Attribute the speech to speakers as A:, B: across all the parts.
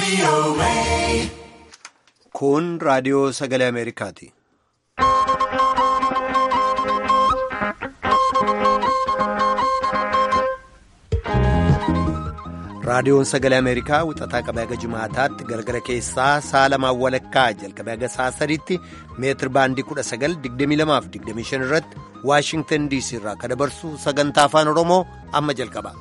A: Kun raadiyoo sagalee Ameerikaati. Raadiyoon sagalee Ameerikaa wixataa qabee haga jimaataatti galgala keessaa sa'a lamaan walakkaa jalqabee haga sa'a sadiitti meetir baandii 1922-25 irratti Waashingtan DC irraa kan dabarsu sagantaa afaan Oromoo amma jalqaba.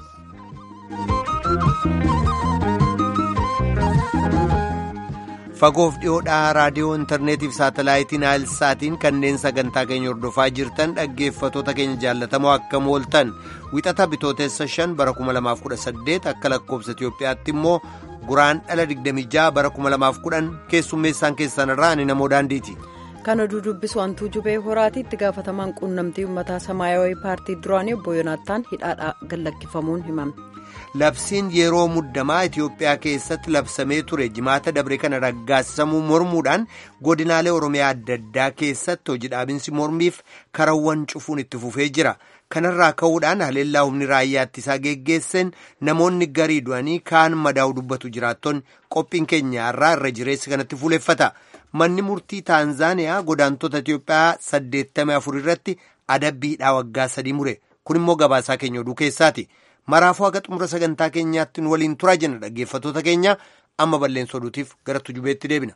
A: Fagoof dhiyoodhaa raadiyoo intarneetiif saatalaayitiin saatiin kanneen sagantaa keenya hordofaa jirtan dhaggeeffatoota keenya jaallatamoo akkam ooltan wixata bitootessa 5 bara 2018 akka lakkoobsa Itiyoophiyaatti immoo guraan dhala 26 bara 2010 keessummeessaan keessan irraa ani namoo daandiiti.
B: Kan oduu dubbisu hantuu jubee horaati itti gaafatamaan quunnamtii uummataa samaayawii paartii duraanii obbo Yoonaattaan hidhaadhaa gallakkifamuun himame.
A: Labsiin yeroo muddamaa Itiyoophiyaa keessatti labsamee ture jimaata dabre kana raggaasisamuu mormuudhaan godinaalee Oromiyaa adda addaa keessatti hojii dhaabinsi mormiif karawwan cufuun itti fufee jira. Kanarraa ka'uudhaan haleellaa humni raayyaa ittisaa geggeesseen namoonni garii du'anii kaan madaa'u dubbatu jiraattonni qophiin keenya irraa irra jireessi kanatti fuuleffata. Manni murtii Taanzaaniyaa godaantota Itiyoophiyaa 84 irratti adabbiidhaa waggaa sadii mure. Kun immoo gabaasaa keenya oduu keessaati. Maraafuu haga xumura sagantaa keenyaatti nu waliin turaa jenna dhaggeeffatoota keenya amma balleessa oduutiif gara tujubeetti deebina.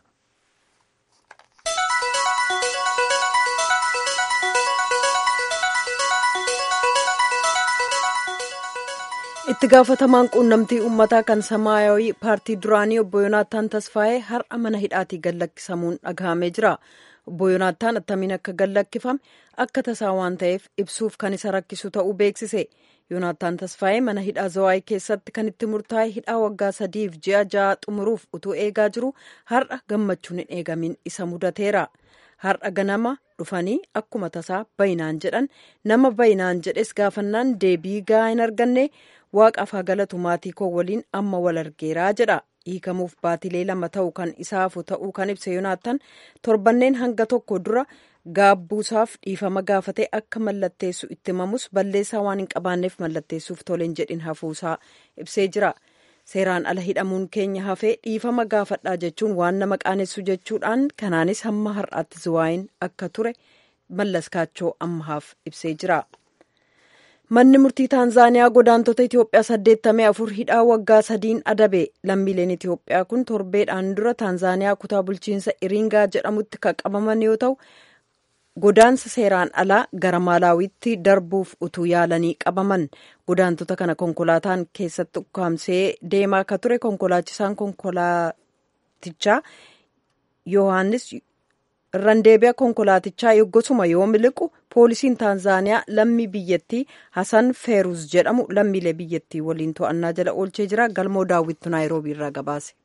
B: itti gaafatamaan quunnamtii uummataa kan samaayawii paartii duraanii obbo Yoonaattaan Tasfaayee har'a mana hidhaatii gallakkisamuun dhagahamee jira. obbo Yoonaattaan attamiin akka gallakkifame akka tasaa waan ta'eef ibsuuf kan isa rakkisu ta'uu beeksise. Yoonaattaan Tasfaayee mana hidhaa Zawaayii keessatti kan itti murtaa'e hidhaa waggaa sadiif ji'a ja'a xumuruuf utuu eegaa jiru har'a gammachuun hin eegamin isa mudateera. Har'a ganama dhufanii akkuma tasaa bayinaan jedhan nama bayinaan jedhes gaafannaan deebii gahaa hin arganne waaqaaf haa galatu maatii koo waliin amma wal argeeraa jedha. hiikamuuf baatilee lama ta'u kan isaafu ta'uu kan ibse Yoonaattaan torbanneen hanga tokko dura gaabbuusaaf dhiifama gaafatee akka mallatteessu itti himamus balleessaa waan hin qabaanneef mallatteessuuf toleen jedhin hafuusaa ibsee jira. Seeraan ala hidhamuun keenya hafee dhiifama gaafadhaa jechuun waan nama qaanessu jechuudhaan kanaanis hamma har'aatti Zawaayiin akka ture mallaskaachoo ammahaaf ibsee jira. Manni murtii Taanzaaniyaa godaantota Itiyoophiyaa saddeettamii afur hidhaa waggaa sadiin adabe. Lammiileen Itiyoophiyaa kun torbeedhaan dura Taanzaaniyaa kutaa bulchiinsa Iringaa jedhamutti kan qabaman yoo ta'u, godaansa seeraan alaa gara Maalaawiitti darbuuf utuu yaalanii qabaman. Godaantota kana konkolaataan keessatti ukkaamsee deemaa akka ture konkolaachisaan konkolaatichaa Yohaannis irraan deebi'a konkolaatichaa yoggosuma yoo miliqu poolisiin taanzaaniyaa lammii biyyattii hasan feeruz jedhamu lammiilee biyyattii waliin to'annaa jala oolchee jira galmoo daawwittu naayiroobii irraa gabaase.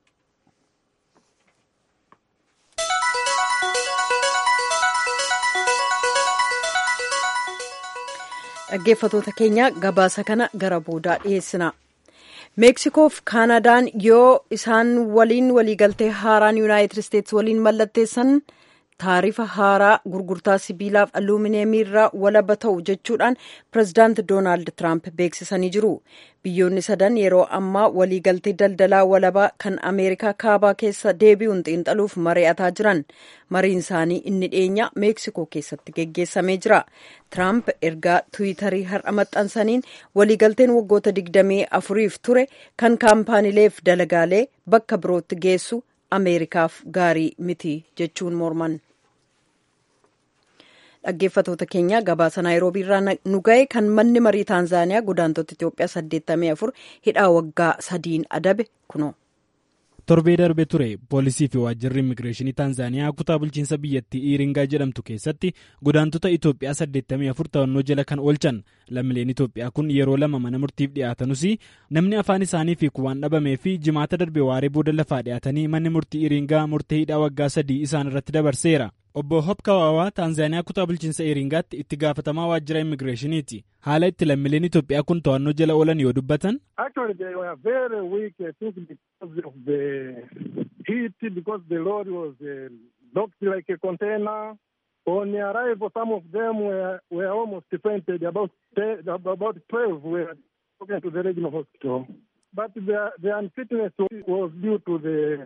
B: dhaggeeffatoota keenya gabaasa kana gara boodaa dhiyeessina. meeksikoof kaanadaan yoo isaan waliin waliigaltee haaraan yuunaayitid isteetsi waliin mallatteessan taarifa haaraa gurgurtaa sibiilaaf aluumineemii irraa walaba ta'u jechuudhaan pirezidaanti doonaald tiraamp beeksisanii jiru biyyoonni sadan yeroo ammaa waliigaltee daldalaa walabaa kan ameerikaa kaabaa keessa deebi'uun xiinxaluuf mari'ataa jiran mariin isaanii inni dhiyeenya meeksikoo keessatti geggeessamee jira tiraamp ergaa tiwiitarii har'a maxxansaniin waliigalteen waggoota digdamii afuriif ture kan kaampaaniileef dalagaalee bakka birootti geessu ameerikaaf gaarii miti jechuun morman. dhaggeeffatoota keenya gabaasa naayiroobii irraa nu ga'e kan manni marii taanzaaniyaa godaantota itiyoophiyaa 84 hidhaa waggaa sadiin adabe kuno.
C: torbee darbe ture poolisii fi waajjirri immigireeshinii taanzaaniyaa kutaa bulchiinsa biyyattii iringaa jedhamtu keessatti godaantota itoophiyaa 84 to'annoo jala kan oolchan lammiileen itoophiyaa kun yeroo lama mana murtiif dhiyaatanus namni afaan isaanii fiiku waan dhabamee fi jimaata darbe waaree booda lafaa dhiyaatanii manni murtii iringaa murtee hidhaa waggaa sadii isaan irratti dabarseera. obbo hopkawaawaa taanzaaniyaa kutaa bulchiinsa iringaatti itti gaafatamaa waajjira immigireeshiniiti haala itti lammiileen itoophiyaa kun to'annoo jala oolan yoo dubbatan.
D: On arrival, some of them were, were almost fainted. About, about 12 were taken to the regional hospital. but the, the unfitness was due to the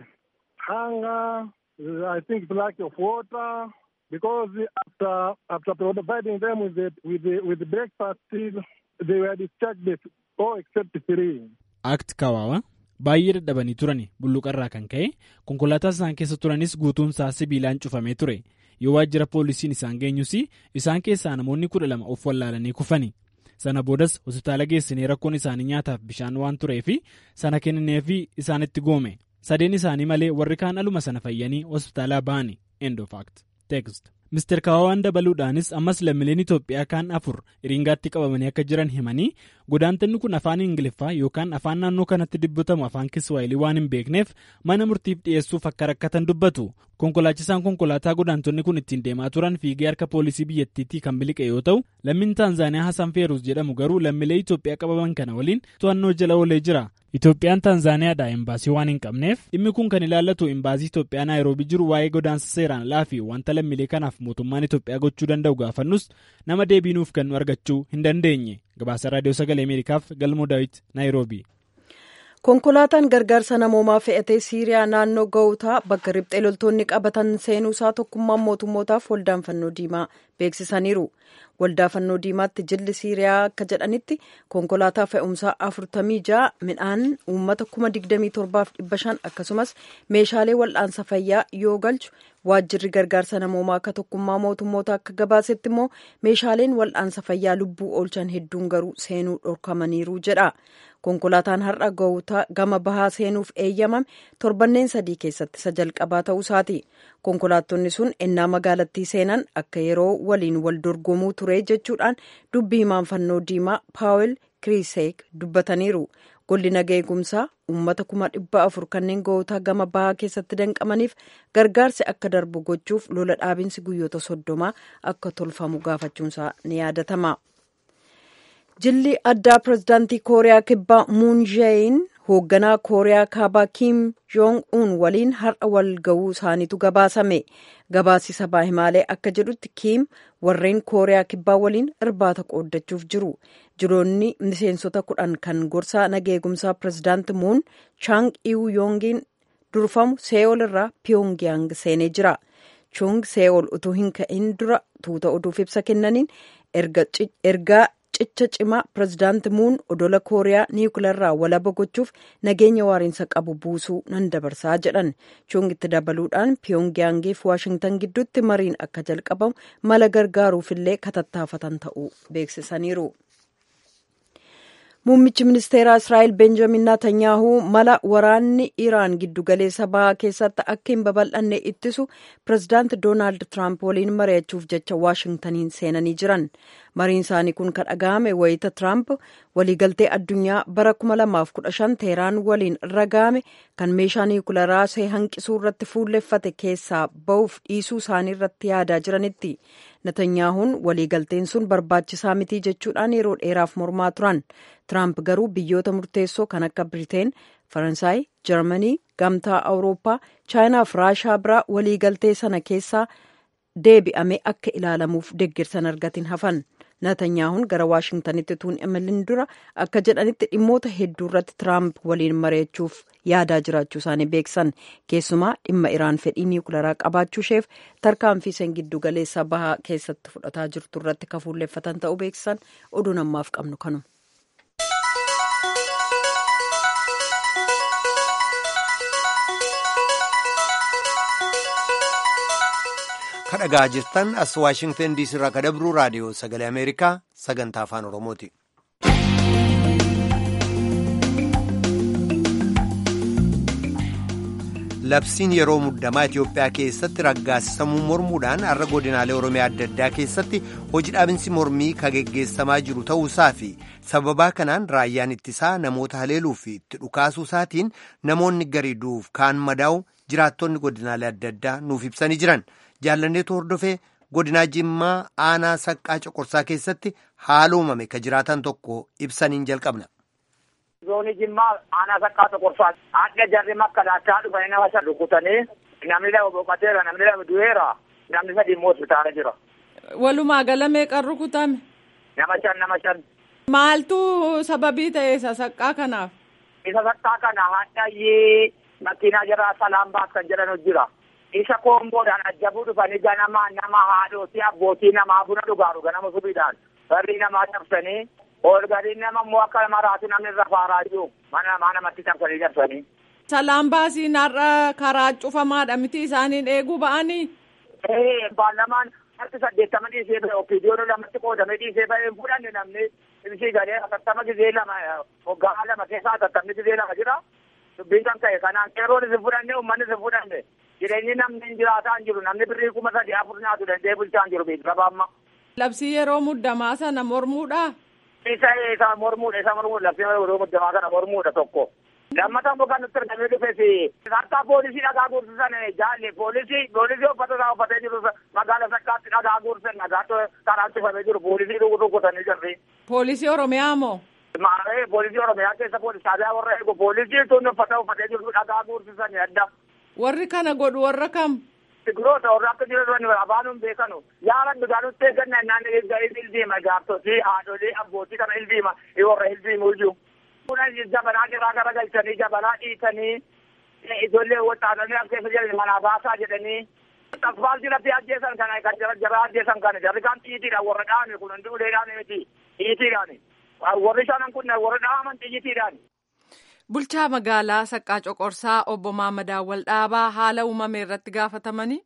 D: hunger, I think the lack of water, because after after providing them with the with the with the breakfast, they were discharged all except three.
C: Act Kawaawa baay'ee dadhabanii turani bulluqarraa kan ka'e konkolaataa isaan keessa turanis guutuun isaa sibiilaan cufamee ture yoo waajjira poolisiin isaan geenyus isaan keessaa namoonni kudha lama of wallaalanii kufani sana boodas hospitaala geessinee rakkoon isaanii nyaataaf bishaan waan tureefi sana kennineefi isaanitti goome sadeen isaanii malee warri kaan aluma sana fayyanii hospitaalaa ba'ani endofact text. Mr. Kawaawaan dabaluudhaanis ammas lammiileen Itoophiyaa kaan afur Iringaatti qabamanii akka jiran himanii godaantonni kun afaan Ingiliffaa yookaan afaan naannoo kanatti dubbatamu afaan Kiswaayilii waan hin beekneef mana murtiif dhiyeessuuf akka rakkatan dubbatu. Konkolaachisaan konkolaataa godaantonni kun ittiin deemaa turan fiigee harka poolisii biyyattiitii kan biliqe yoo ta'u lammiin Taanzaaniyaa Hasan Feeruus jedhamu garuu lammiilee Itoophiyaa qabaman kana waliin to'annoo jala oolee jira. Itoophiyaan Taanzaaniyaadhaa imbaasii waan hin qabneef dhimmi kun kan ilaallatu imbaasii Itoophiyaa Naayiroobii jiru waa'ee godaansa seeraan alaa fi wanta lammiilee kanaaf mootummaan Itoophiyaa gochuu danda'u gaafannus nama deebiinuuf kennu argachuu hin dandeenye. Gabaasa Raadiyoo Sagalee Ameerikaaf Galmoo Daawit Naayiroobii.
B: Konkolaataan gargaarsa namoomaa fe'atee Siiriyaa naannoo Gawutaa bakka riphxee loltoonni qabatan seenuusaa tokkummaan mootummootaaf waldaan fannoo diimaa beeksisaniiru. Waldaa fannoo diimaatti jilli Siiriyaa akka jedhanitti konkolaataa fe'umsaa afurtamii ja'a midhaan uummata kuma digdamii torbaaf dhibba shan akkasumas meeshaalee wal'aansa fayyaa yoo galchu waajjirri gargaarsa namoomaa akka tokkummaa mootummoota akka gabaasetti immoo meeshaaleen wal'aansa fayyaa lubbuu oolchan hedduun garuu seenuu dhorkamaniiru jedha. konkolaataan har'a gawutaa gama bahaa seenuuf eeyyamame torbanneen sadii keessatti isa jalqabaa ta'uusaati konkolaattonni sun ennaa magaalattii seenan akka yeroo waliin wal dorgomuu ture jechuudhaan dubbii himaan fannoo diimaa paawel kiriiseek dubbataniiru golli nagaa eegumsaa uummata kuma dhibba afur kanneen gawutaa gama bahaa keessatti danqamaniif gargaarsi akka darbu gochuuf lola dhaabinsi guyyoota soddomaa akka tolfamu gaafachuunsaa ni yaadatama. jilli addaa pirezidaantii kooriyaa kibbaa muun jaein hoogganaa kooriyaa kaabaa kiim joong uun waliin har'a wal ga'uu isaaniitu gabaasame gabaasi sabaa himaalee akka jedhutti kiim warreen kooriyaa kibbaa waliin irbaata qooddachuuf jiru jiroonni miseensota kudhan kan gorsaa nageegumsaa pirezidaanti muun chaang iwu yoongiin durfamu see'ool irraa piyongyang seenee jira chung see'ool utuu hin ka'in dura tuuta oduuf ibsa kennaniin ergaa cicha cimaa pirezidaanti muun odola kooriyaa niwukilarraa walaba gochuuf nageenya waariinsa qabu buusuu nan dabarsaa jedhan chungitti dabaluudhaan piyongiyaangiif waashingtan gidduutti mariin akka jalqabamu mala gargaaruufillee katattaafatan ta'uu beeksisaniiru. Muummichi ministeeraa Israa'el Benjamin Netanyahu mala waraanni Iraan giddugaleessa bahaa keessatti akka hin babal'anne ittisu pirezidaanti Doonaald Tiraamp waliin mari'achuuf jecha Waashingtaniin seenanii jiran. Mariin isaanii kun kan dhaga'ame wayita Tiraamp waliigaltee addunyaa bara 2015 Teheraan waliin raga'ame kan meeshaa niwukilaraa see hanqisuu irratti fuulleffate keessaa ba'uuf dhiisuu isaanii irratti yaadaa jiranitti. Netanyahuun waliigalteen sun barbaachisaa mitii jechuudhaan yeroo dheeraaf mormaa turan. Tiraamp garuu biyyoota murteessoo kan akka Biriteen, Faransaay, Jarmanii, Gamtaa Awurooppaa, Chaayinaa fi Raashaa biraa waliigaltee sana keessaa deebi'amee akka ilaalamuuf deeggarsan argatin hafan. Netanyahuun gara Waashingtanitti tuun imalin dura akka jedhanitti dhimmoota hedduu irratti Tiraamp waliin mari'achuuf yaadaa jiraachuu isaanii beeksan. Keessumaa dhimma Iraan fedhii niwukilaraa qabaachuu isheef tarkaanfii isheen giddu galeessa bahaa keessatti fudhataa jirtu irratti kafuulleeffatan ta'uu beeksisan oduu namaaf qabnu kanuma.
A: kadhagaa jirtan as waashingtan diisii irraa kadabruu raadiyoo sagalee ameerikaa sagantaa afaan oromooti. labsiin yeroo muddamaa Itoophiyaa keessatti raggaasisamuu mormuudhaan har'a godinaalee oromiyaa adda addaa keessatti hojii dhaabinsi mormii kan geggeessamaa jiru ta'uusaa fi sababaa kanaan raayyaan ittisaa namoota haleeluu fi itti dhukaasuu isaatiin namoonni garii du'uuf kaan madaa'u jiraattonni godinaalee adda addaa nuuf ibsanii jiran. jaallanneetu hordofee godinaa jimmaa aanaa saqqaa coqorsaa keessatti haala uumame ka jiraatan tokko ibsaniin jalqabna.
E: Zoonii jimmaa aanaa saqqaa coqorsaa adda jarri makka daachaa dhufanii nama shan rukutanii namni lama boqoteera namni lama du'eera namni sadi immoo hospitaala jira.
F: Walumaa gala meeqan rukutame?
E: Nama shan nama shan.
F: Maaltu sababii ta'e isa saqqaa kanaaf?
E: isa sakkaa kana hadhayyee makiinaa jira salaan baas kan jedhan jira. Isa koomboodhaan ajjabuu dhufanii ganama nama haadhooti abbootii namaa buna dhugaaru ganama subiidhaan barrii namaa cabsanii ol gadiin nama immoo akka maraatu namni irra faaraa jiru mana namaa namatti cabsanii cabsanii.
F: Salaan baasiin har'a karaa cufamaadha miti isaaniin eeguu ba'anii.
E: Ee baalamaan harki saddeettama dhiisee ba'e opiidiyoon lamatti qoodamee dhiisee ba'e hin fudhanne namni ibsii galee atattama gizee lama hoggaa lama keessaa atattamni gizee lama jira. Dubbiin kan ka'e kanaan qeerroon isin fudhanne uummanni isin fudhanne jireenyi namni hin jiraataa hin jiru namni birrii kuma sadii afur nyaatu danda'ee bulchaa hin jiru beeksisa amma.
F: Labsii yeroo muddamaa sana mormuudha.
E: Isa isa mormuudha isa mormuudha labsii yeroo muddamaa kana mormuudha tokko. Lammataan boqaa nutti argamee dhufeesi. Harkaa poolisii dhagaa guursisan jaalle poolisii poolisii uffata isaa uffatee jiru magaala sakkaatti dhagaa guursisan dhagaatu karaa cufamee jiru poolisii rukutanii jirri.
F: Poolisii Oromiyaa moo?
E: Maaree poolisii Oromiyaa keessa poolisii taabiyaa warra eegu poolisii tun uffata uffatee jiru dhagaa guursisan adda.
F: Warri kana godhu warra kam?
E: Sigiroota warra akka jiran afaanuun beekanu. Yaala dhugaanutti eegganna naan ildiima gaartotii haadholii abbootii kana ildiima warra ildiimu iyyuu. Kunan jabanaa garaa gara galchanii jabanaa dhiitanii ijoollee waxaananii as keessa jiran manaa baasaa jedhanii. Asfaaltii lafti ajjeesan kana kan jara jara ajjeesan kana jarri kan xiitiidhaan warra dhaame kun hundi uleedhaan miti xiitiidhaan. Warri shanan kun warra dhaaman xiitiidhaan.
F: Bulchaa magaalaa Saqqaa Coqorsaa obbo Maammadaa Waldhaabaa haala uumame irratti gaafatamanii.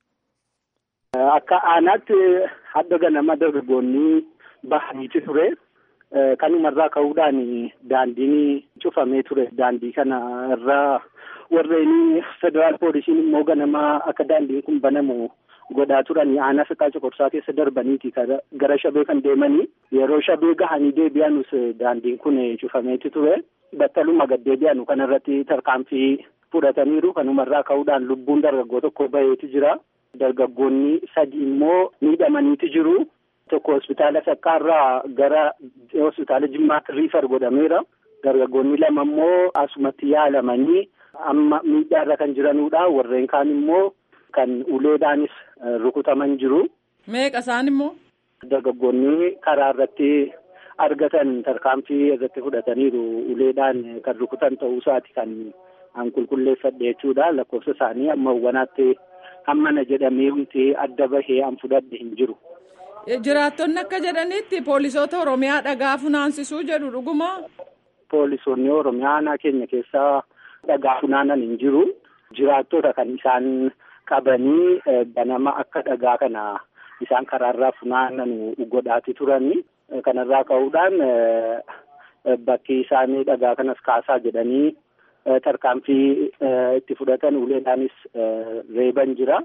G: Akka aanaatti hadda ganama dargaggoonni bahaniiti ture. Kanumarraa ka'uudhaan daandiin cufamee ture. Daandii kana irraa warreen federaal poolisiin immoo ganama akka daandiin kun banamu godhaa turan aanaa Saqqaa Coqorsaa keessa darbaniiti gara shabee kan deemanii yeroo shabee gahanii deebi'anus daandiin kun cufameeti ture. Battaluma gad deebi'anu kanarratti tarkaanfii fudhataniiru. Kanumarraa ka'uudhaan lubbuun dargaggoo tokko baheeti jira. Dargaggoonni sadi immoo miidhamaniiti jiru. Tokko hospitaala Saqqaarraa gara hospitaala Jimmaatti riifar godhameera. Dargaggoonni lama immoo asumatti yaalamanii amma miidhaarra kan jiranudha. Warreen kaan immoo kan uleedhaanis rukutaman jiru.
F: Meeqa isaan immoo?
G: Dargaggoonni karaa irratti argatan tarkaanfii irratti fudhataniiru. Uleedhaan kan rukutan ta'uu isaati kan an qulqulleeffadhe jechuudha. Lakkoofsa isaanii amma wanaatti hammana jedhamee wanti adda bahee an fudhadhe hin jiru.
F: Jiraattonni akka jedhanitti poolisoota Oromiyaa dhagaa funaansisuu jedhu dhuguma.
G: Poolisoonni Oromiyaa aanaa keenya keessaa dhagaa funaanan hin jiru. Jiraattota kan isaan qabanii ganama akka dhagaa kana isaan karaarraa funaanan godhaati turani. Kanarraa ka'uudhaan bakki isaanii dhagaa kanas kaasaa jedhanii tarkaanfii itti fudhatan uleedhaanis reeban jira.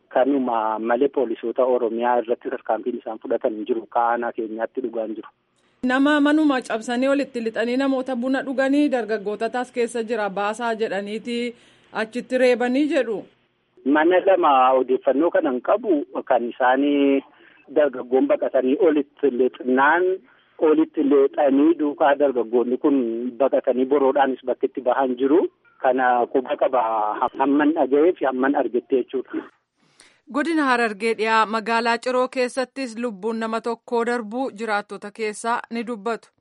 G: Kanuma malee poolisoota Oromiyaa irratti tarkaanfiin isaan fudhatan hin jiru. Aanaa keenyaatti dhugaan jiru.
F: Nama manuma cabsanii walitti lixanii namoota buna dhuganii dargaggootatas keessa jira baasaa jedhaniiti achitti reebanii jedhu.
G: Mana lama odeeffannoo kanan qabu kan isaanii dargaggoon baqatanii olitti lixnaan olitti lixanii duukaa dargaggoonni kun baqatanii boroodhaanis bakka itti bahan jiru. Kana quba qaba hamman dhaga'ee fi hamman argette jechuudha.
F: Godina Harargee dhiyaa magaalaa Ciroo keessattis lubbuun nama tokkoo darbuu jiraattota keessaa ni dubbatu.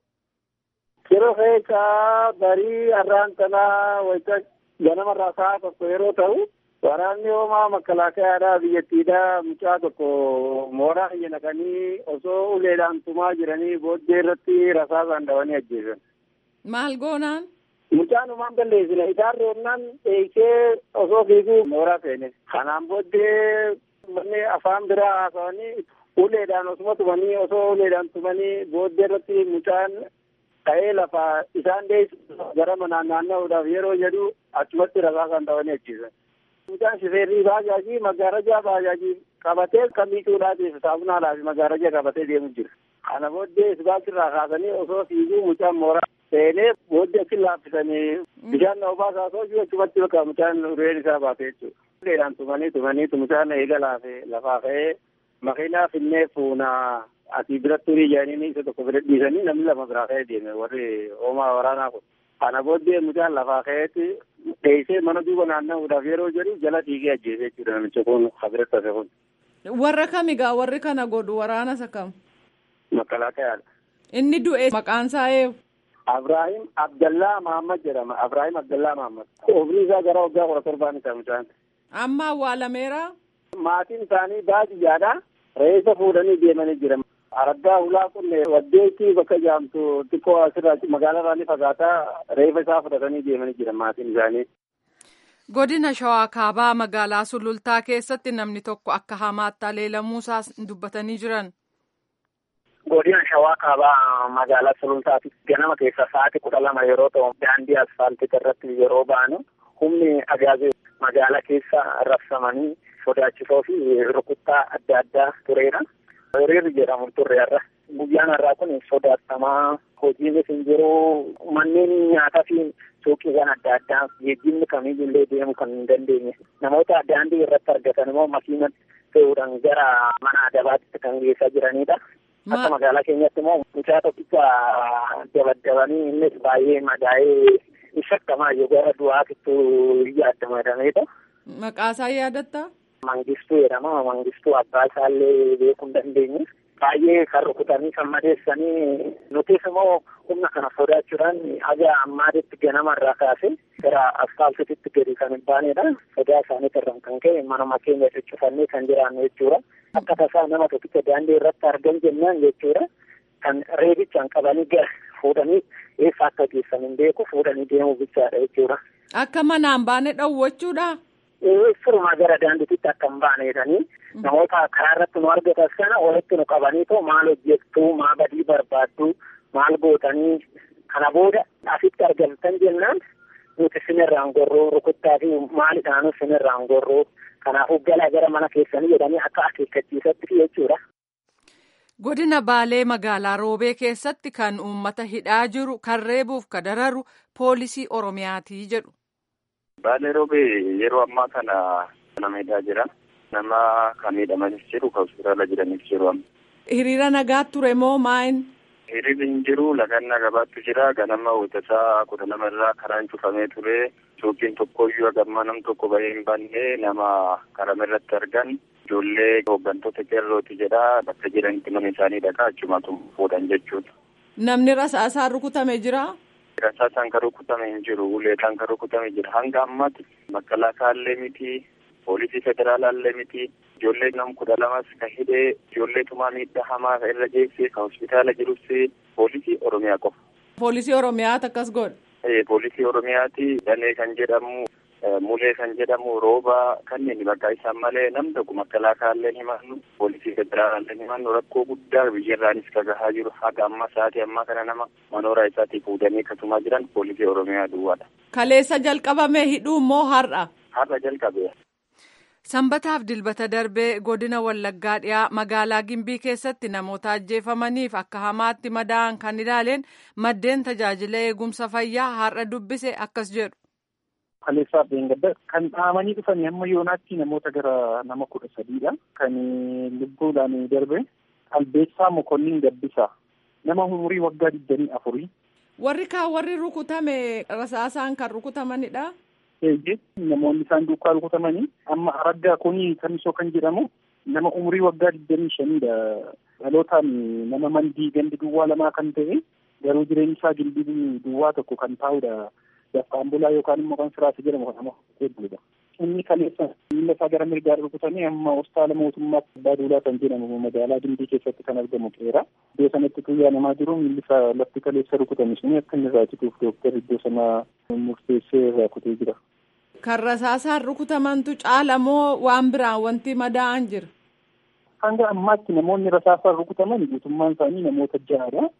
H: Ciroo keessaa barii har'aan kanaa wayita ganamarraa sa'a tokko yeroo ta'u waraanni hoomaa makkalaakayaadhaa biyyattiidhaa mucaa tokko mooraa biyya naqanii osoo uleedhaan tumaa jiranii booddee irratti rasaasaan dhawanii ajjeesan.
F: Maal goonaan?
H: Mucaan umaan balleessine isaan roobnaan dheessee osoo fiiguu mooraa seene. Kanaan booddee manni afaan biraa haasawanii uleedhaan osuma tumanii osoo uleedhaan tumanii booddee irratti mucaan ka'ee lafa isaan dheessu gara manaan naanna'uudhaaf yeroo jedhu achumatti rasaasaan dhawanii ajjeesan. Mucaan shifeerrii baajaajii magaalajaa baajaajii qabatee kan miicuudhaatiif saamunaa fi magaalajaa qabatee deemu jira. Kana booddee isbaaltirraa kaasanii osoo fiiguu mucaan mooraa seenee booddee achi laaffisanii bishaan na obaasaa osoo jiru achumatti bakka mucaan ureen isaa baate jechuudha. Uleedhaan tumanii tumanii mucaan eega laafe lafaa ka'ee makiinaa finnee fuunaa ati biratti urii jedhanii isa tokko bira dhiisanii namni lama biraa ka'ee deeme warri hoomaa waraanaa kun. Kana booddee mucaan lafaa ka'eetti dheessee mana duuba naanna'uudhaaf yeroo jedhu jala dhiigee ajjeese jechuudha namicha kun habiratti hafe kun.
F: Warra kamigaa warri kana godhu waraana isa kam?
H: Makkalaakayaadha.
F: Inni du'e maqaan isaa eenyu?
H: Abraahim Abdallaa Mahammad jedhama. Abraahim Abdallaa Mahammad. Umrii isaa gara waggaa kudha torbaan isa mucaan.
F: Amma awwaalameera.
H: Maatiin isaanii baadiyyaadha. Reessa fuudhanii deemanii jiran. Araggaa hulaa kun waddeetti bakka jaamtu xiqqoo asirraa magaalaa ni fagaataa reeffa isaa fudhatanii deemanii jiran maatiin isaanii.
F: Godina Shawaa Kaabaa magaalaa Sulultaa keessatti namni tokko akka hamaatti aleelamuusaa dubbatanii jiran.
H: Godina Shawaa Kaabaa magaalaa Sulultaatti ganama keessa sa'aatii kudha lama yeroo ta'u daandii asfaaltii irratti yeroo ba'anu humni agaazee magaalaa keessa rabsamanii sodaachisoo fi rukuttaa adda addaa tureera. Hiriirri jedhamu turre har'a. Guyyaan har'aa kun sodaatamaa hojiinis hin jiru manneen nyaataa fi suuqiiwwan adda addaa geejjibni kamiyyuu illee deemuu kan hin dandeenye namoota daandii irratti argatan immoo makiina fe'uudhaan gara mana adabaatti kan geessaa jiranidha. Akka magaalaa keenyatti immoo mucaa tokkicha dabaddabanii innis baay'ee madaa'ee shakkamaa yoo gara du'aatittu yaaddamadamedha.
F: Maqaasaa yaadatta?
H: Mangistuu jedhama. Mangistuu abbaa isaallee beekuu hin dandeenye. Baay'ee kan rukutanii kan madeessanii nutis immoo humna kana sodaachuudhaan haga ammaatitti ganama irraa kaasee gara asfaaltiitti gadi kan hin baanedha. Sodaa isaaniitti irraan kan ka'e manuma keenya cuccufannee kan jiraannu jechuudha. Akka tasaa nama tokkicha daandii irratti argan jennaan jechuudha. Kan reebichaan qabanii gara fuudhanii eessa akka geessan hin beeku fuudhanii deemuu bichaadha jechuudha.
F: Akka manaan baane dhowwachuudha.
H: Firuma gara daandiitti akka hin baaneedhanii namoota karaa irratti nu argatan sana walitti nu qabaniitoo maal hojjettu maal badii barbaaddu maal gootanii kana booda asitti argamtan jennaan nuti sinirraan gorruu rukuttaa fi maalidhaanu sinirraan gorruu kanaafuu galaa gara mana keessanii jedhanii akka akeekkachiisatti jechuudha.
F: Godina Baalee magaalaa Roobee keessatti kan uummata hidhaa jiru kan reebuuf kan dararu poolisii Oromiyaati jedhu.
I: Baalee Roobee yeroo ammaa kana nama hidhaa jira. Nama kan miidhamanis jiru kan hospitaala jiranis jiru.
F: Hiriira nagaa ture moo maayin?
I: Hiriirri hin jiru lagannaa gabaattu jira. Ganama hojjetaa kudha lama irraa karaan cufamee ture. Suuqiin tokkoyyuu hagammaa nam tokko bahee hin banne nama karama irratti argan ijoollee hooggantoota qeerrooti jedha. Bakka jiranitti mana isaanii dhagaa achumatu fuudhan jechuudha.
F: Namni rasaasaan rukutame jira?
I: Rasaasaan kan rukutame hin jiru. Uleedhaan kan rukutame jira. Hanga ammaatti makkalaasaa miti. Poolisii federaalaallee miti. Ijoollee nam kudha lamas kan hidhee ijoollee tumaa miidhaa hamaa irra geessee kan hospitaala jirus poolisii Oromiyaa qofa.
F: Poolisii Oromiyaati akkas godhe.
I: Poolisii Oromiyaati danee kan jedhamu mulee kan jedhamu rooba kanneen bakka isaan malee nam tokko makkalaakaallee himannu poolisii federaalaallee himannu rakkoo guddaa biyyarraanis kan gahaa jiru haga amma sa'aatii ammaa kana nama manooraa isaatii fuudhanii akkasumaa jiran poolisii Oromiyaa duwwaadha.
F: Kaleessa jalqabame hidhuu immoo har'a.
I: Har'a jalqabe.
F: Sanbataaf dilbata darbee godina Wallaggaa dhiyaa magaalaa Gimbii keessatti namoota ajjeefamaniif akka hamaatti madaa'an kan ilaaleen maddeen tajaajila eegumsa fayyaa har'a dubbise akkas jedhu.
J: Kaleessaa Beengadda kan dhahamanii dhufan hamma yoonaatti namoota gara nama kudha sadiidha. Kan lubbuudhaan darbe Albeessaa Mokonnin Gabbisaa nama umurii waggaa digdamii afurii.
F: Warri kaan warri rukutame rasaasaan kan rukutamanidha.
J: eeyyee namoonni isaan duukaa rukutamanii amma araggaa kuni kamisoo kan jedhamu nama umurii waggaa digdamii shaniidha dhalootaan nama mandii gandi duwwaa lamaa kan ta'e garuu jireenyi isaa gildii duwwaa tokko kan taa'udha dafqaan bulaa yookaan immoo kan siraasa jedhamu kan nama hedduudha. Inni kaleessa miila isaa gara mirgaa rukutanii amma hospitaala mootummaatti abbaa duulaa kan jedhamu magaalaa Gimbii keessatti kan argamu qeera. Iddoo sanatti tuyyaa namaa jiru miilli isaa lafti kaleessa rukutame suni akka inni irraa cituuf dooktarri iddoo sanaa murteessee irraa kutee jira.
F: Kan rasaasaan rukutamantu caala moo waan biraan wanti madaa'an jira?
J: Hanga ammaatti namoonni rasaasaan rukutaman guutummaan isaanii namoota ja'adha.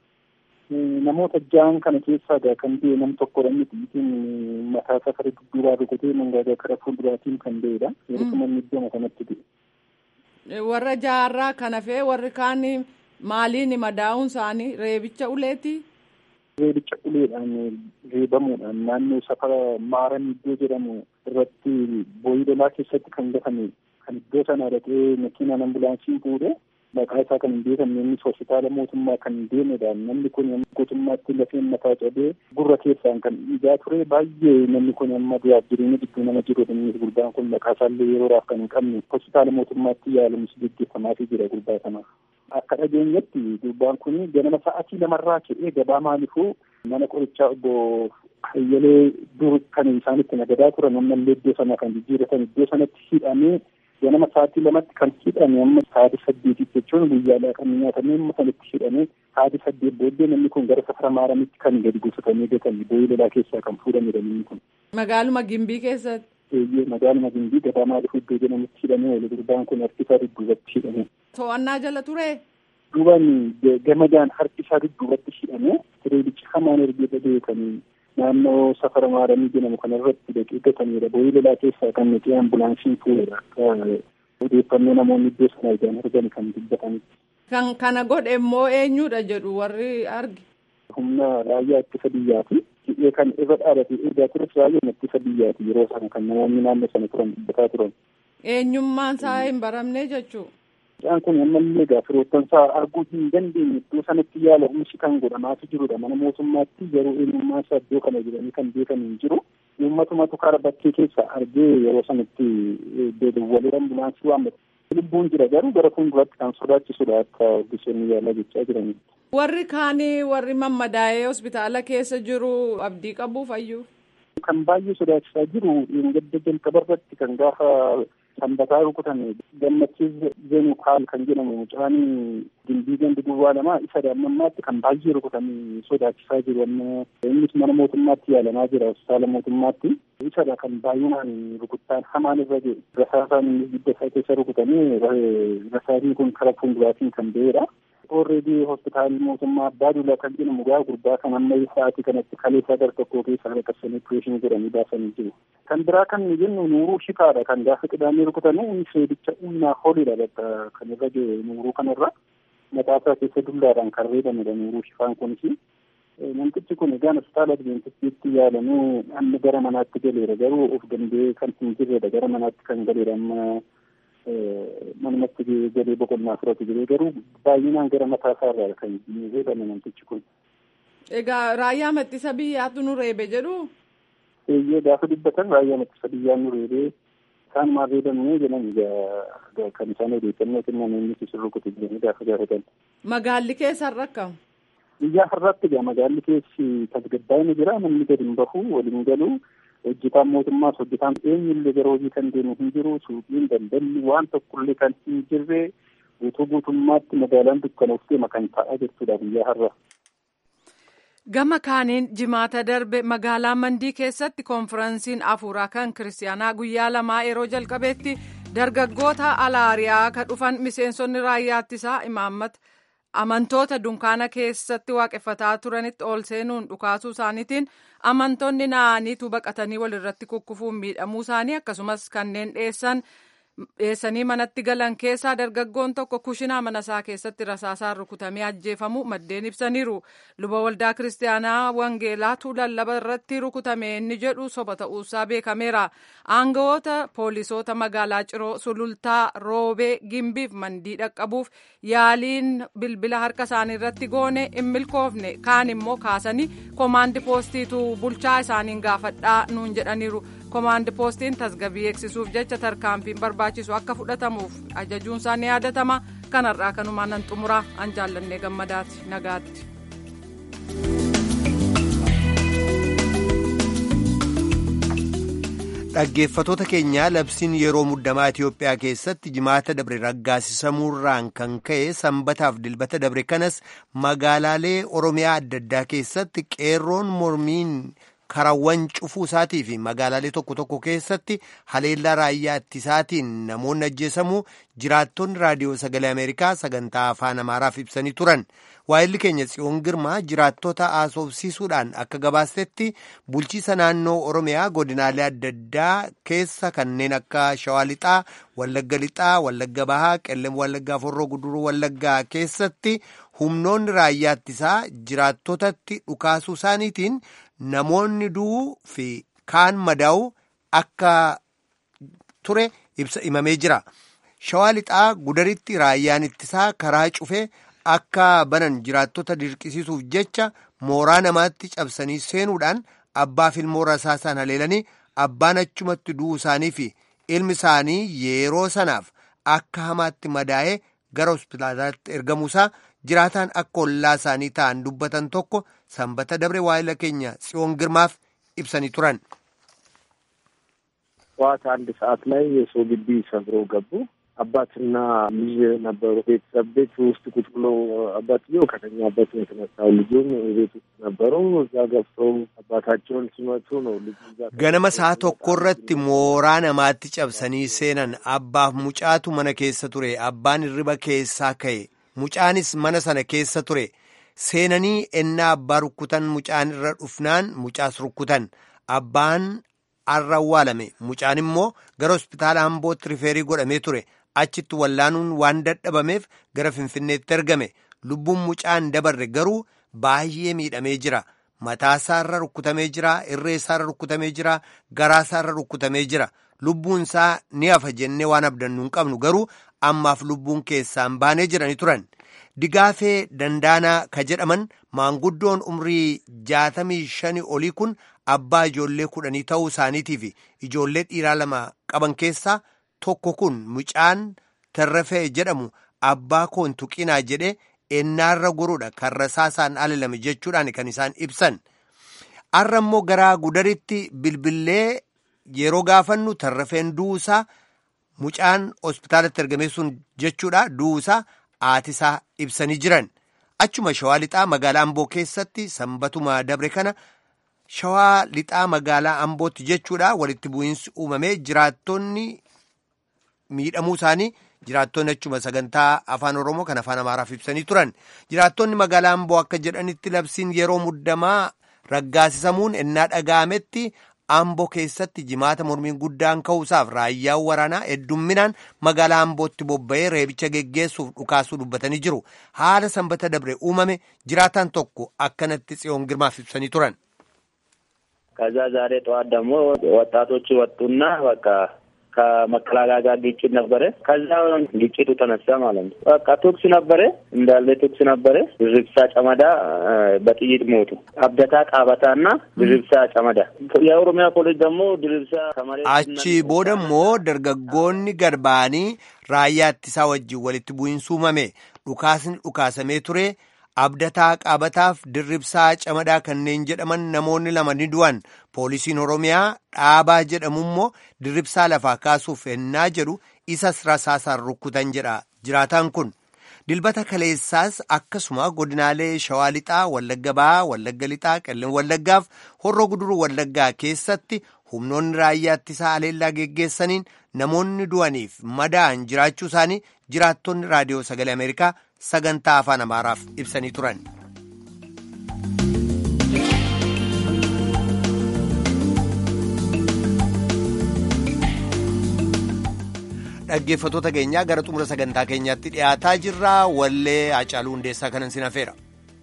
J: Namoota ja'an kana keessaa kan ba'e nam tokkodha miti itiin mataa isaa kara dudduubaa rukutee mangaagaa kara fuulduraatiin kan ba'edha. Yeroo kanatti iddoo kanatti ba'e.
F: Warra ja'arraa kan hafee warri kaan maaliin madaa'uun isaanii reebicha uleeti?
J: Reebicha uleedhaan reebamuudhaan naannoo safara maaran iddoo jedhamu irratti booyii lolaa keessatti kan gatame kan iddoo sana dhaqee makiinaan ambulaansii fuudhee maqaa isaa kan hin beekamne innis hospitaala mootummaa kan deemedha. Namni kun guutummaatti lafeen mataa cabee gurra keessaan kan dhiigaa ture baay'ee namni kun amma du'aaf jireenya gidduu nama jirudha. Innis gurbaan kun maqaa isaallee yeroodhaaf kan hin qabne hospitaala mootummaatti yaalamus gaggeeffamaafii jira gurbaa kanaaf. Akka dhageenyatti gurbaan kun ganama sa'aatii lamarraa ka'ee gabaa maaliifuu mana qorichaa obbo Hayyalee dur kan isaanitti nagadaa turan ammallee iddoo sana kan jijjiiratan iddoo sanatti hidhamee ganama sa'aatii lamatti kan hidhame amma sa'aatii saddeetitti jechuun guyyaadhaa kan nyaatamee amma sanatti hidhamee sa'aatii saddeet booddee namni kun gara safara maaramitti kan gadi gosotamee gatame boo'ii lolaa keessaa kan fuudhamedha namni kun.
F: Magaaluma Gimbii keessatti.
J: Eeyyee magaaluma Gimbii gadamaa dhufu iddoo jedhamutti hidhamee wali gurbaan kun harki isaa dudduubatti hidhamee.
F: To'annaa jala ture.
J: Duubaan gamadaan harki isaa dudduubatti hidhamee tireedichi hamaan ergee beekanii naannoo safara maaramii jedhamu kanarratti dhaqee gatamedha. Boo'ii lolaa keessaa kan nuti ambulaansiin fuudhedha. Odeeffannoo namoonni iddoo sana ijaan argan kan dubbatanidha.
F: Kan kana godhe immoo eenyudha jedhu warri arge.
J: Humna raayyaa ittisa biyyaati. Hidhee kan irra dhaabate eegaa tures raayyaa ittisa biyyaati yeroo sana kan namoonni naannoo sana turan dubbataa turan.
F: Eenyummaan isaa hin baramne jechuudha.
J: Isaan kun ammallee egaa firoottan isaa arguu hin dandeenye iddoo sanatti yaala humni kan godhamaatu jirudha. Mana mootummaatti yeroo eenyummaa isaa iddoo kana jedhanii kan beekan hin jiru. Uummatumatu karaa bakkee keessa argee yeroo sanatti deddeebi'ee ambulaansii waammatu. Lubbuun jira garuu gara fuulduraatti kan sodaachisudha akka ogeessonni yaalaa jechaa jirani.
F: Warri kaanii warri mammadaa'ee hospitaala keessa jiru abdii qabu fayyuu.
J: Kan baay'ee sodaachisaa jiru gadda jalqaba irratti kan gaafa sanbataa rukutan gammachiis zenu kaal kan jedhamu mucaan gimbii gandi duwwaa lamaa isa daa'immanmaatti kan baay'ee rukutamee sodaachisaa jiru amma innis mana mootummaatti yaalamaa jira hospitaala mootummaatti isadha kan baay'inaan rukuttaan hamaan irra jiru rasaasaan innis gidda isaa keessa rukutamee rasaasni kun karaa fuulduraatiin kan ba'edha. Orreedii hospitaalli mootummaa abbaa duulaa kan jedhamu gaa gurbaa kan amma sa'aatii kanatti kaleessaa gara tokkoo keessa lakkassanii opereeshinii godhanii baasanii jiru. Kan biraa kan jennu nuuruu shifaadha kan gaafa qidaamee rukutanii inni seedicha humnaa holidha bakka kan irra jiru nuuruu kanarra mataasaa keessa dullaadhaan kan reebamedha nuuruu shifaan kunis. Namtichi kun egaan hospitaala Adiventistiitti yaalamee amma gara manaatti galeera garuu of danda'ee kan hin jirredha gara manaatti kan galeera amma manumatti galee boqonnaa fudhatu jiree garuu baay'inaan gara mataa isaarraa kan reebame namtichi kun.
F: Egaa raayyaa ittisa biyyaatu nu reebe jedhu.
J: Eeyyee gaafa dubbatan raayyaa ittisa biyyaa nu reebee isaan maal reebamnee jedhan kan isaan odeeffannoo kennan inni isin rukute jedhanii gaafa gaafatan.
F: Magaalli keessan rakkamu.
J: Biyyaa har'aatti egaa magaalli keessi tasgabbaa'ina jira namni gadi hin bahu waliin galu. hojjetaan mootummaas hojjetaan eenyullee gara hojii kan deemu hin jiru suuqiin daldalli waan tokkollee kan hin jirre guutuu guutummaatti magaalaan dukkanooftee kan ta'aa jirtudha biyyaa har'a.
F: Gama kaaniin jimaata darbe magaalaa Mandii keessatti konfiraansiin afuuraa kan kiristaanaa guyyaa lamaa yeroo jalqabeetti dargaggoota alaariyaa kan dhufan miseensonni raayyaa ittisaa imaammata amantoota dunkaana keessatti waaqeffataa turanitti ol seenuun dhukaasuu isaaniitiin amantoonni naaniitu baqatanii walirratti kukkufuun miidhamuu isaanii akkasumas kanneen dheessan dheessanii manatti galan keessaa dargaggoon tokko kushinaa mana isaa keessatti rasaasaan rukutamee ajjeefamu maddeen ibsaniiru luba waldaa kiristaanaa wangeelaatu lallaba irratti rukutame inni jedhu soba ta'uusaa beekameera aangawoota poolisoota magaalaa ciroo sulultaa roobee gimbiif mandii dhaqqabuuf yaaliin bilbila harka isaanii irratti goone hin milkoofne kaan immoo kaasanii koomaandi poostiitu bulchaa isaaniin gaafadhaa nuun jedhaniiru. koomaandi poostiin tasgabbii eegsisuuf jecha tarkaanfiin barbaachisu akka fudhatamuuf ajajuun isaa ni yaadatama kanarraa kanumaan nan xumuraa an jaallannee gammadaati nagaatti.
A: dhaggeeffatoota keenyaa labsiin yeroo muddamaa Itiyoophiyaa keessatti jimaata dabre raggaasisamuurraan kan ka'e sanbataaf dilbata dabre kanas magaalaalee oromiyaa adda addaa keessatti qeerroon mormiin. karawwan cufuu isaatii fi magaalaalee tokko tokko keessatti haleellaa raayyaa ittisaatiin namoonni ajjeesamuu jiraattonni raadiyoo sagalee ameerikaa sagantaa afaan amaaraaf ibsanii turan waa'illi keenya tsiyoon girmaa jiraattota haasofsiisuudhaan akka gabaasetti bulchiisa naannoo oromiyaa godinaalee adda addaa keessa kanneen akka shawaa lixaa wallagga lixaa wallagga bahaa qellem wallaggaa forroo guduruu wallaggaa keessatti humnoonni raayyaa ittisaa jiraattotatti dhukaasuu isaaniitiin namoonni du'uu fi kaan madaa'u akka ture ibsa himamee jira. Shawaa lixaa gudaritti raayyaan ittisaa karaa cufee akka banan jiraattota dirqisiisuuf jecha mooraa namaatti cabsanii seenuudhaan abbaa fi ilmoo rasaasaan haleelanii abbaan achumatti du'uu isaanii fi ilmi isaanii yeroo sanaaf akka hamaatti madaa'ee gara hospitaalaatti ergamuusaa jiraataan akka ollaa isaanii ta'an dubbatan tokko sanbata dabre waa'ila keenya tsiyoon girmaaf ibsanii turan.
K: ጠዋት አንድ ሰዓት ላይ የሰው ግቢ ሰብረው ገቡ። አባትና ልጅ ነበሩ። ቤተሰብ ቤት ውስጥ ቁጭ ብሎ አባትየው ከተኛበት ነው የተነሳው። ልጁም ቤት ውስጥ ነበሩ። እዛ ገብተው አባታቸውን ሲመቱ ነው ልጁ
A: ganama saa tokko irratti mooraa namaatti cabsanii seenan abbaaf mucaatu mana keessa ture abbaan hirriba keessaa ka'e mucaanis mana sana keessa ture seenanii ennaa abbaa rukkutan mucaan irra dhufnaan mucaas rukkutan abbaan arra awwaalame mucaan immoo gara hospitaala ambootti rifeerii godhamee ture achitti wallaanuun waan dadhabameef gara finfinneetti ergame lubbuun mucaan dabarre garuu baay'ee miidhamee jira mataasaarra rukkutamee jira irreesaarra rukkutamee jira garaasaarra rukkutamee jira lubbuun isaa ni hafa jennee waan abdannu hin qabnu garuu ammaaf lubbuun keessaan baanee jirani turan digaafee dandaanaa ka jedhaman maanguddoon umrii jaatamii shanii olii kun abbaa ijoollee kudhanii ta'uu isaaniitii fi ijoollee dhiiraa lama qaban keessaa tokko kun mucaan tarrafee jedhamu abbaa koon tuqinaa jedhe ennaarra goruudha kan rasaasaan alalame jechuudhaan kan isaan ibsan arra immoo garaa gudaritti bilbillee yeroo gaafannu tarrafeen duusaa mucaan hospitaalatti ergamee sun jechuudha duusaa aatisaa ibsanii jiran achuma shawaa lixaa magaalaa amboo keessatti sanbatuma dabre kana shawaa lixaa magaalaa ambootti jechuudha walitti bu'iinsi uumamee jiraattonni miidhamuu isaanii jiraattonni achuma sagantaa afaan oromoo kan afaan amaaraaf ibsanii turan jiraattonni magaalaa amboo akka jedhanitti labsiin yeroo muddamaa raggaasisamuun ennaa dhaga'ametti amboo keessatti jimaata mormiin guddaan ka'uusaaf raayyaan waraanaa heddumminaan magaalaa ambootti bobba'ee reebicha geggeessuuf dhukaasuu dubbatanii jiru haala sanbata dabre uumame jiraataan tokko akkanatti tsiyoon girmaaf ibsanii turan.
K: ከዛ ዛሬ ጠዋት ደግሞ ወጣቶች ወጡና በቃ ከመከላከያ ጋር ግጭት ነበረ። ከዛ ግጭቱ ተነሳ ማለት ነው። በቃ ቶክስ ነበረ እንዳለ ቶክስ ነበረ። ድርብሳ ጨመዳ በጥይት ሞቱ። አብደታ ቃበታ እና ድርብሳ ጨመዳ። የኦሮሚያ ፖሊስ ደግሞ ድርብሳ ከመሬት
A: achi booda immoo dargaggoonni gad ba'anii raayyaa ittisaa wajjin walitti bu'iinsi uumame dhukaasni dhukaasamee ture abdataa qaabataaf dirribsaa camadaa kanneen jedhaman namoonni lama ni du'an poolisiin oromiyaa dhaabaa jedhamu immoo dirribsaa lafaa kaasuuf ennaa jedhu isas rasaasaan rukkutan jedha jiraataan kun dilbata kaleessaas akkasuma godinaalee shawaa lixaa wallagga ba'aa wallagga lixaa qellem wallaggaaf horroo guduruu wallaggaa keessatti humnoonni raayyaa ittisaa aleellaa geggeessaniin namoonni du'aniif madaa'an jiraachuu isaanii jiraattonni raadiyoo sagalee ameerikaa sagantaa afaan amaaraaf ibsanii turan. dhaggeeffatoota keenyaa gara xumura sagantaa keenyaatti dhiyaataa jirra wallee Hacaaluu Hundeessaa kanan sin hafeera.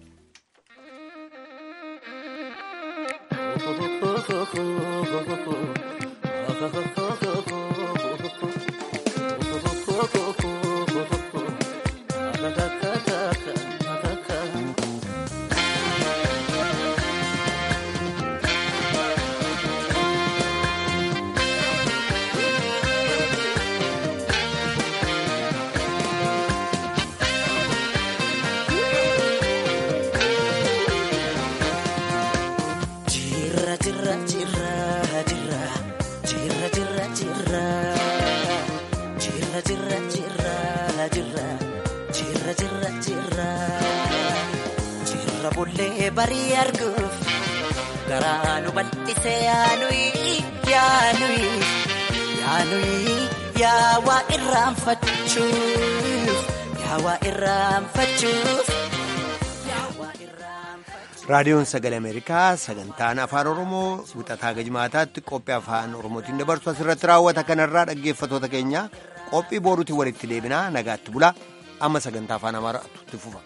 L: barii arguuf garaa nu bal'isee yaanuyi yaanuyi yaanuyi yaawaa irraanfachuuf yaawaa irraanfachuuf.
A: raadiyoon sagalee ameerikaa sagantaan afaan oromoo wixataa gajmaataatti qophii afaan oromootiin dabarsu asirratti raawwata kanarraa dhaggeeffatoota keenya qophii booruutiin walitti deebinaa nagaatti bulaa amma sagantaa afaan amaaraatti fufa.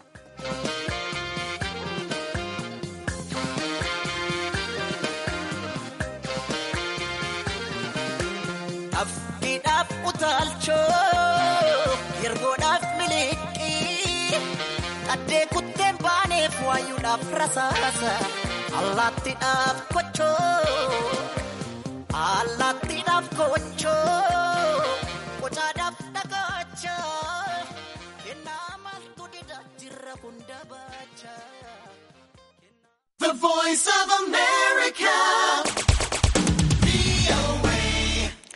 L: Afkiidhaaf utaalchoo yergoodhaaf miliqii qaddee kutteen baaneef waayuudhaaf rasaasa allaattiidhaaf kochoo allaattiidhaaf kochoo qocaadhaaf dhagacha kennaa maaltu dida the voice of America.